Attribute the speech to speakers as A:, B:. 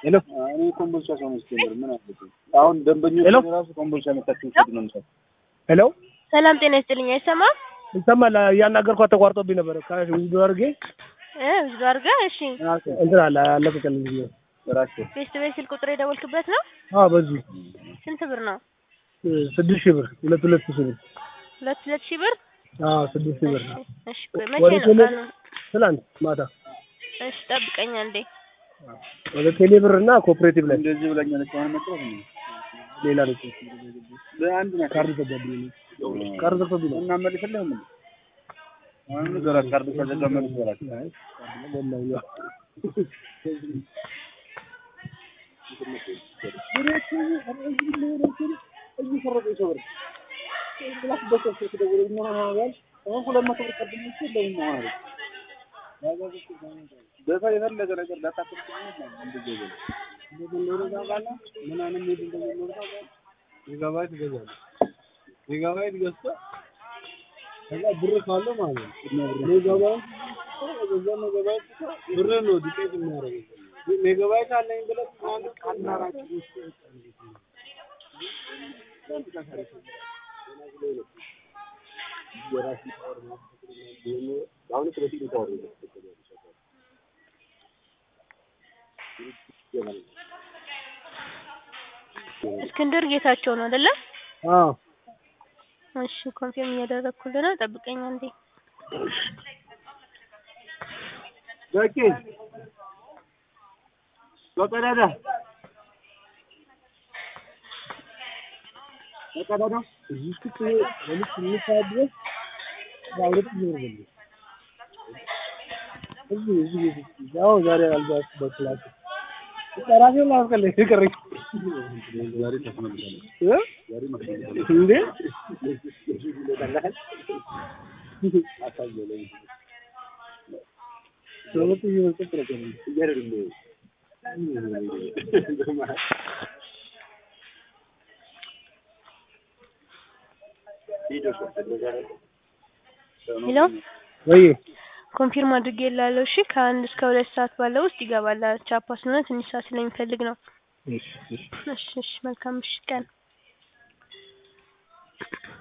A: ሄሎ
B: እኔ ኮምቦልቻ ሰው ነው ስትጀምር ምን አለብኝ? አሁን ደንበኞች
A: ሄሎ?
B: ራሱ ኮምቦልቻ መታችሁ ውሰዱ ነው የምሰጥ።
A: ሄሎ
C: ሰላም ጤና ይስጥልኝ። አይሰማም
A: ይሰማል? እያናገርኳት ተቋርጦብኝ ነበረ። ከውዱ አድርጌ
C: እ ብዙ አድርገህ እሺ።
A: እንትን አለ አለቀቀልኝ ብዬ
B: ራሴ
C: ቤስት ቤት ስልክ ቁጥር የደወልክበት ነው?
A: አዎ፣ በዚህ
C: ስንት ብር ነው?
A: ስድስት ሺህ ብር ሁለት ሁለት ሺህ ብር
C: ሁለት ሁለት ሺህ ብር።
A: አዎ፣ ስድስት ሺህ ብር
C: እሺ ቆይ መቼ
A: ወደ
C: ነው
A: ቴሌ-
C: ቀኑ?
A: ትላንት ማታ
C: እሺ ጠብቀኝ አንዴ።
A: ወደ ቴሌ ብር እና ኮኦፕሬቲቭ ላይ
B: እንደዚህ ብለኛለች። አሁን መጥራት ነው
A: ሌላ ልጅ
B: ለአንድ ነው
A: ካርድ ዘጋብኝ ካርድ ዘጋብኝ ነው
B: እና መልስልህ ምን አሁን ንገራት። ካርድ ከዘጋ መልስ በላት። በሰው የፈለገ ነገር ላታክል
A: ሜጋባይት ይገዛል። ሜጋባይት ገዝቶ ከዛ ብር ካለ ማለት ነው ሜጋባይት ከዛ ሜጋባይት ብር ነው ዲቄት የሚያደርገው ሜጋባይት አለኝ ብለህ አንድ ቀናራጭ ውስጥ
C: እስክንድር ጌታቸው ነው አይደለ?
A: አዎ
C: እሺ ኮንፊርም እያደረግኩልህ ነው። ጠብቀኝ አንዴ።
B: በቂ በቀዳዳ በቀዳዳ
A: እዚህ ውስጥ ለልጅ ትንሽ ሰዓት ድረስ ሁለት ጊዜ ነው በሉ እዚህ እዚህ ቤት ውስጥ ያው ዛሬ አልባስ በክላስ ራሴን ላስቀል ይቀረኝ
B: ዛሬ ተስማምታለች።
A: እ?
B: ዛሬ መስማማታለች።
A: እንዴ ሁለት ጊዜ መስጠት ነው
C: ሄሎ
A: ወይ
C: ኮንፊርም አድርጌልሃለሁ። እሺ ከአንድ እስከ ሁለት ሰዓት ባለው ውስጥ ይገባል። ቻፓ ስለሆነ ትንሽ ሰዓት ስለሚፈልግ ነው።
A: እሺ እሺ
C: እሺ እሺ መልካም ምሽት ቀን